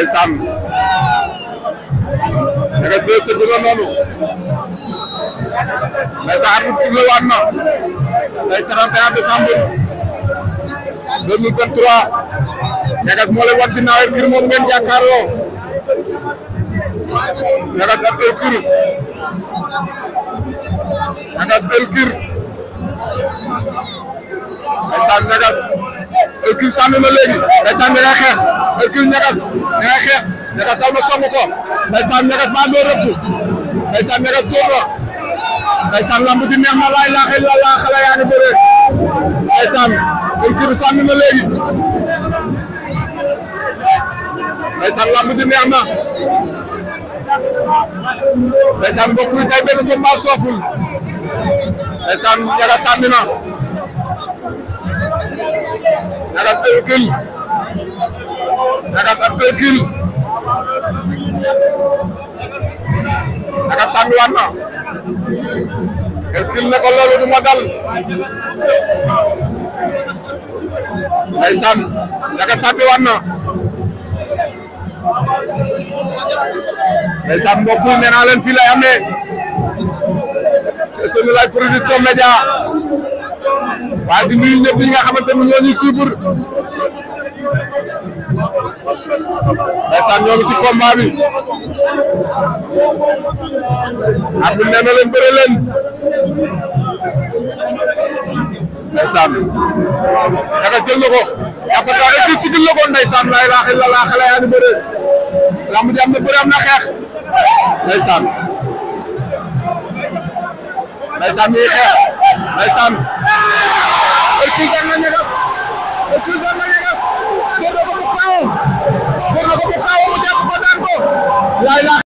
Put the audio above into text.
ndeysaan Ñagas deux sëgg na noonu ndeysaan arbitre sifflé waat na tey 31 décembre 2023 Ñagas moo leen wan ginnaaw Hercule moom ngeen jàkkaarloo Ñagas ak Hercule Ñagas Hercule ndeysaan Ñagas Hercule sànni na léegi ndeysaan ña ngay xeex Hercule Ñagas ña ngay xeex Ñagas daw na song ko ndeysaan Ñagas maa ngi rëpp ndeysaan Ñagas dóor na ndeysaan lamb ji neex na laay laaxee la laa xale yaa ngi bëre ndeysaan Hercule sànni na léegi ndeysaan lamb ji neex na ndeysaan mbokk yi tey benn combat sooful ndeysaan Ñagas sànni na Ñagas Hercule Ñagas ak Hercule Ñagas sànni waat na Hercule ne ko loolu du ma dal ndeysaan Ñagas sànni waat na ndeysaan mbokk yi nee naa leen fii lay amee c'est Senelec Production Média waaye di nuyu ñëpp ñi nga xamante ni ñoo ñuy suivre ndeysaan ñoo ngi ci combat bi at bi nee na leen bëre leen ndeysaan Ñagas jël na ko yaakaar naa Hercule sigil na ko ndeysaan laa ilaaha illallaah xale yaa ngi bëre lamb ji am na bëre am na xeex ndeysaan ndeysaan ñuy xeex ndeysaan Hercule daan na Ñagas Hercule daan na Ñagas door na ko bu kaaw door na ko bu kaaw mu jàpp ko daan ko laa ilaaha